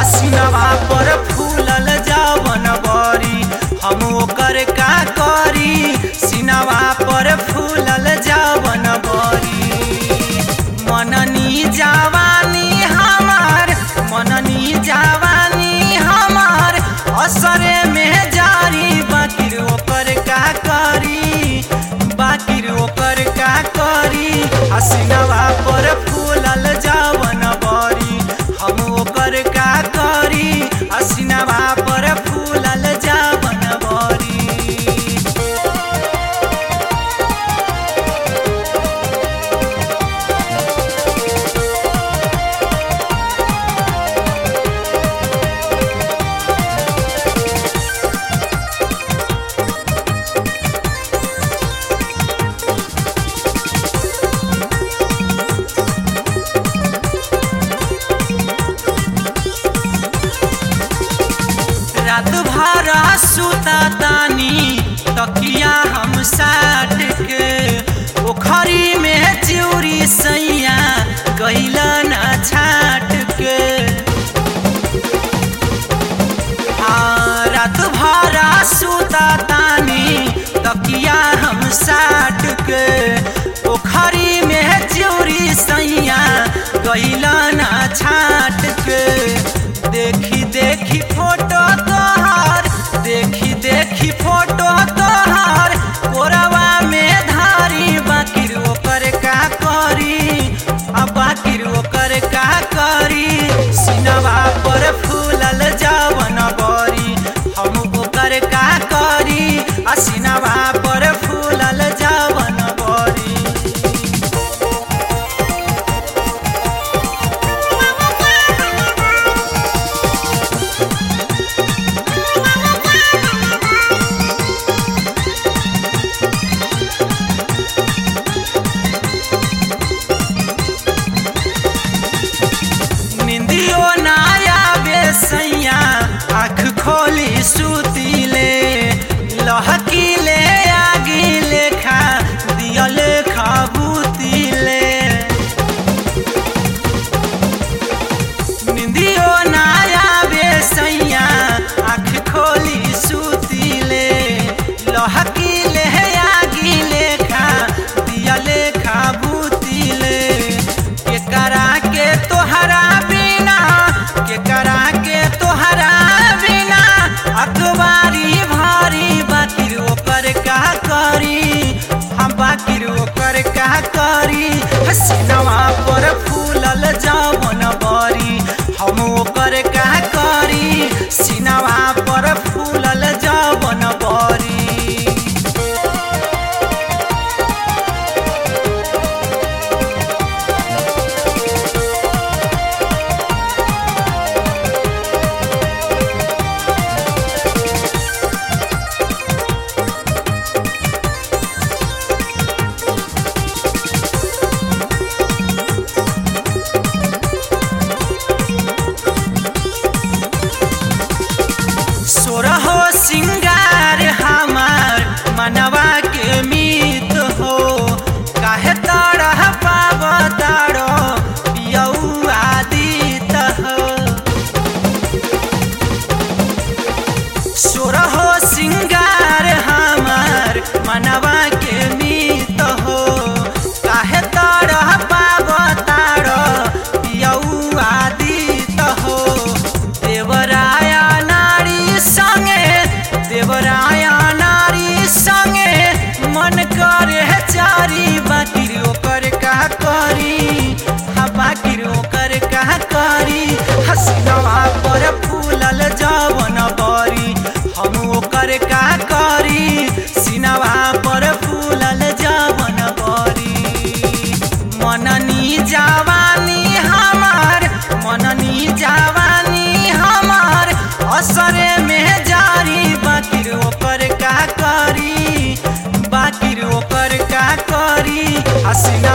हसीनवा पर फूलल जावन बरी हम ओकर का करी सीनवा पर फूलल जावन बरी मननी जवानी हमार मननी जवानी हमार असरे में जारी बाकिर ओकर का करी बाकिर ओकर का करी हसीनवा पर फूलल जावन बरी हम ओकर का करी हसीनवा पर फूलल जावन बरी रात भर सुता तानी तकिया हम साट के पोखरी में चिउरी सैया कैला ना छाट के हाँ रात भर सुता तानी तकिया हम साट के पोखरी में चिउरी सैया कैला ना छाट के देखी देखी फोटो तोहार देखी देखी फोटो तोहार कोरवा में धारी बाकिर ओकर का करी आ बाकिर ओकर का करी सिनवा पर फूलल जावन बरी हम ओकर का करी आ सिनवा पर फूलल जावन बरी निंदियो नाया बेसैया आँख खोली सुतीले लहकीले आगी लेखा दियल खबूतीले निंदियो नाया बेसैया आँख खोली सुतीले लहकीले आगी लेखा दियल खबूतीले केकरा के तोहरा बिना केकरा के तोहरा बिना अखबारी भारी बाकिर ओकर का करी हम बाकिर ओकर का करी हसीनवा पर फूलल जावन बरी हम ओकर का करी सीनवा पर फूलल जावन बरी सोरहो सिंगार हमार मनवा के मीत हो काहे तरह पाव तारो पियऊ आदित हो सोरहो सिंगार हमार मनवा के मीत हो काहे तरह पाव तारो पियऊ आदित हो देवराया नारी संगे देवराया नारी संगे मन करे चारी बाकिर ओकर का करी हा बाकिर ओकर का करी हसीनवा पर फूलल जावन बरी हम ओकर का करी सीनवा पर फूलल जावन बरी मननी जवानी हमार मननी जवानी हमार असरे में जारी बाकिर ओकर का करी बाकिर ओकर का करी हसीना